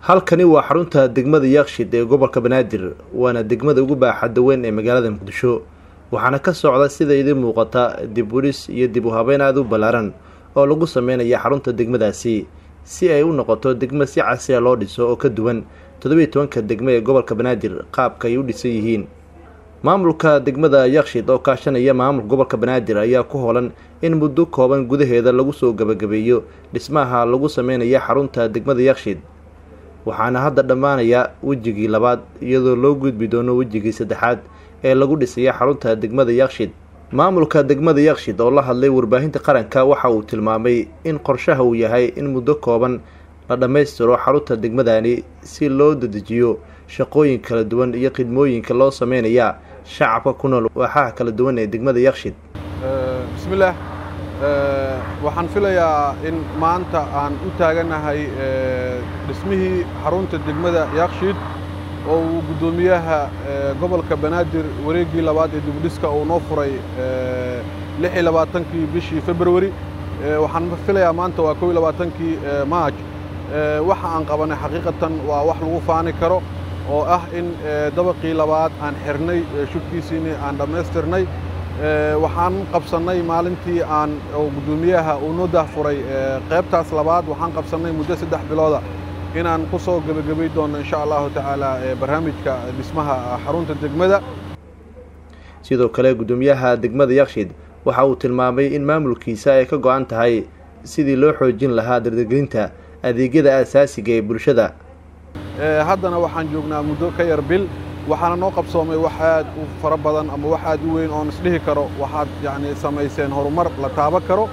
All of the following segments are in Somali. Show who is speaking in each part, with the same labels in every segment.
Speaker 1: halkani waa xarunta degmada yaakshid ee gobolka banaadir waana degmada ugu baaxadda weyn ee magaalada muqdisho waxaana ka socda sida idiin muuqata dib ulis iyo dib u habeyn aada u ballaaran oo lagu sameynaya xarunta degmadaasi si ay u noqoto degmo si casriya loo dhiso oo ka duwan toddobiiy tobanka degmo ee gobolka banaadir qaabka ay u dhisan yihiin maamulka degmada yakshid oo kaashanaya maamulka gobolka banaadir ayaa ku holan in muddo kooban gudaheeda lagu soo gabagabeeyo dhismaha lagu sameynaya xarunta degmada yakshid waxaana hadda dhammaanaya wejigii labaad iyadoo loo gudbi doono wejigii saddexaad ee lagu dhisaya xarunta degmada yakshid maamulka degmada yakshid oo la hadlay warbaahinta qaranka waxa uu tilmaamay in qorshaha uu yahay in muddo kooban la dhammaystiro xarunta degmadani si loo dedejiyo shaqooyin kala duwan iyo khidmooyinka loo sameynaya shacabka ku nool waaxaha kala duwan ee degmada yakshid
Speaker 2: bismillaah waxaan filayaa in maanta aan u taaganahay dhismihii xarunta degmada yakshid oo uu guddoomiyaha gobolka banaadir wareeggii labaad ee dibudhiska uu noo furay lix iyo labaatankii bishii februari waxaan filayaa maanta waa kow iyo labaatankii maaj waxa aan qabanay xaqiiqatan waa wax lagu faani karo oo ah in dabaqii labaad aan xirnay shubkiisiini aan dhammaystirnay waxaan qabsannay maalintii aan guddoomiyaha uu noo dahfuray qaybtaas labaad waxaan qabsannay muddo saddex bilooda inaan ku soo gebagabay doonno insha allahu tacaala barnaamijka dhismaha xarunta degmada
Speaker 1: sidoo kale guddoomiyaha degmada yakshid waxa uu tilmaamay in maamulkiisa ay ka go-an tahay sidii loo xoojin lahaa dardargelinta adeegyada aasaasiga ee bulshada
Speaker 2: haddana waxaan joognaa muddo ka yar bil waxaana noo qabsoomay wax aad u fara badan ama wax aad u weyn oon isdhihi karo waxaad yacni samayseen horumar la taaban karo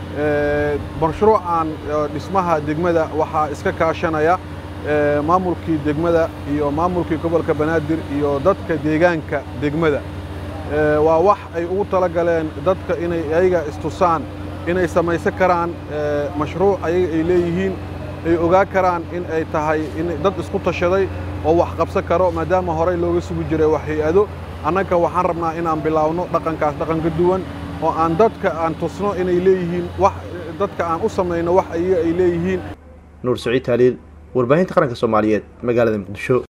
Speaker 2: mashruucan dhismaha degmada waxaa iska kaashanaya maamulkii degmada iyo maamulkii gobolka banaadir iyo dadka deegaanka degmada waa wax ay ugu tala galeen dadka inay ayaga istusaan inay samaysan karaan mashruuc ayaga ay leeyihiin ay ogaa karaan in ay tahay in dad isku tashaday oo wax qabsan karo maadaama horey looga sugi jiray wax hay-ado annaga waxaan rabnaa inaan bilaawno dhaqankaas dhaqan ka duwan oo aan dadka aan tusno inay leeyihiin wax dadka aan u samayno wax ayaga ay leeyihiin
Speaker 1: nuur saciid taaliil warbaahinta qaranka soomaaliyeed magaalada muqdisho